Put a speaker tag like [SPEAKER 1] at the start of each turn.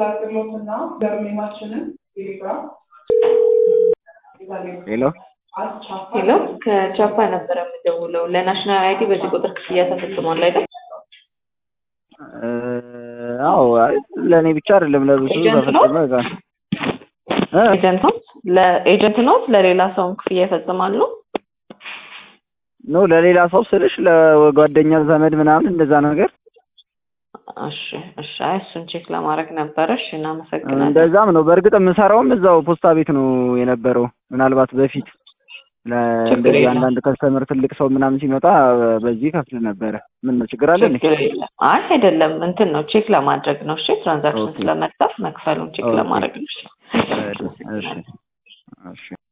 [SPEAKER 1] ላክሎትና በርሜማችንን ቴሌግራም
[SPEAKER 2] ሄሎ
[SPEAKER 3] ሄሎ ከጃፓ ነበረ የምደውለው ለናሽናል አይዲ በዚህ ቁጥር ክፍያ ተፈጽሟል አይደል?
[SPEAKER 2] እ፣ አዎ አይ፣ ለእኔ ብቻ አይደለም ለብዙ
[SPEAKER 3] ኤጀንት ነው?
[SPEAKER 2] ተፈጸመ ጋር እ
[SPEAKER 3] ኤጀንት ኖት ለኤጀንት ኖት ለሌላ ሰውም ክፍያ ይፈጽማሉ?
[SPEAKER 2] ኖ ለሌላ ሰው ስልሽ ለጓደኛ ዘመድ ምናምን እንደዛ ነገር
[SPEAKER 3] እሺ እሺ። አይ እሱን ቼክ ለማድረግ ነበረ። እሺ እናመሰግናለን።
[SPEAKER 2] እንደዛም ነው። በእርግጥ የምሰራውም እዛው ፖስታ ቤት ነው የነበረው። ምናልባት በፊት ለ-
[SPEAKER 3] ችግር
[SPEAKER 2] እንደዚህ
[SPEAKER 3] የለም።
[SPEAKER 2] አንዳንድ ከስተመር ትልቅ ሰው ምናምን ሲመጣ በዚህ ከፍል ነበረ። ምን ነው ችግር አለ እንዴ?
[SPEAKER 3] ችግር የለም። አይ አይደለም እንትን ነው ቼክ ለማድረግ ነው። እሺ ትራንዛክሽን
[SPEAKER 2] ኦኬ።
[SPEAKER 3] ስለመጣ መክፈሉን ቼክ
[SPEAKER 2] ኦኬ።
[SPEAKER 3] ለማድረግ ነው። እሺ።
[SPEAKER 2] እሺ እሺ